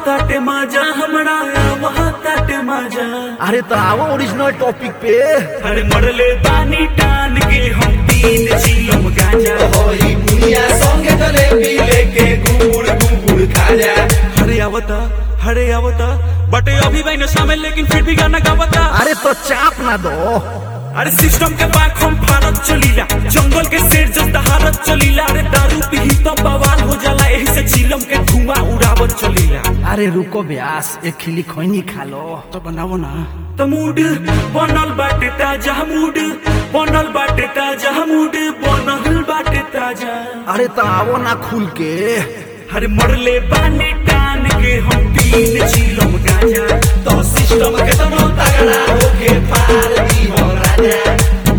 ताटे माजा हमरा वहाँ ताटे माजा अरे तो आओ ओरिजिनल टॉपिक पे अरे मरले बानी टान के हम तीन चिलम गांजा होई दुनिया संगे जलेबी लेके गुड़ गुड़ खा जा हरे आवता हरे आवता बटे अभी भाई नशा में लेकिन फिर भी गाना गावता अरे तो चाप ना दो अरे सिस्टम के पाक हम भारत चलीला जंगल के शेर जस्ता हारत चलीला अरे दारू पी तो बवाल हो जाला यही से चिलम के धुआं उड़ावत चलीला अरे रुको ब्यास एक खिली खैनी खा लो तो बनावो ना तो मूड बनल बाटे ताजा मूड बनल बाटे ताजा मूड बनल बाटे ताजा अरे तो आओ ना खुल के अरे मरले बानी टान के हम तीन चिलम गांजा तो सिस्टम के तनो तगड़ा होके पार दी हो राजा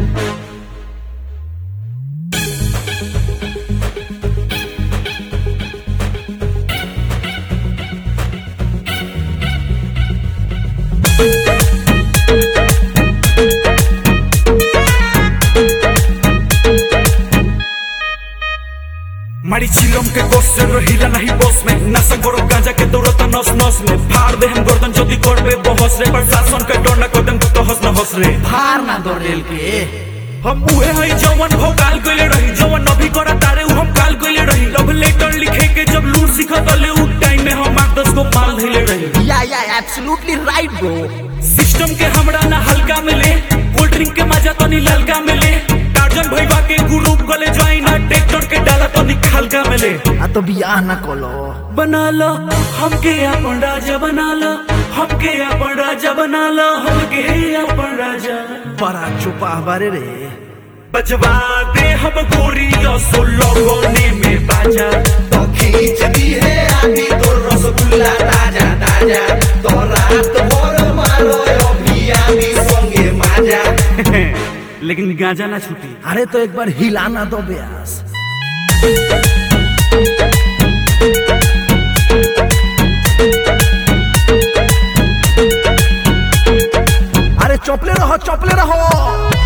मारी चिलम के गोस से रहिला नहीं बॉस में नशा करो गांजा के दौड़ता नस नस में फाड़ दे हम गर्दन जल्दी कर बे बहस रे प्रशासन के डर न कदम तो हंस न हंस रे फार ना दो रेल के हम उहे हई जवन भोकाल कइले रही जवन अभी करा तारे उ हम काल कइले रही लव लेटर लिखे के जब लूट सिखत ले उ टाइम में हम आठ दस को माल धइले रही या या एब्सोल्युटली राइट ब्रो सिस्टम के हमरा ना हल्का मिले कोल्ड ड्रिंक के मजा तो नी ललका मिले टार्जन भईवा के ग्रुप गले ज्वाइन आ ट्रैक्टर के डाला तो नी खलका मिले आ तो बियाह ना कलो बना लो हमके अपन राजा बना लो हमके अपन राजा बना लो हमके अपन राजा बड़ा चुपा बारे रे बजवा दे हम गोरी सो लोगोने में बाजा तो खींच दी है आदि तो रसगुल्ला ताजा ताजा तो रात भर मारो अभी आदि संगे माजा लेकिन गांजा ना छूटी अरे तो एक बार हिलाना दो ब्यास अरे चौपले रहो चौपले रहो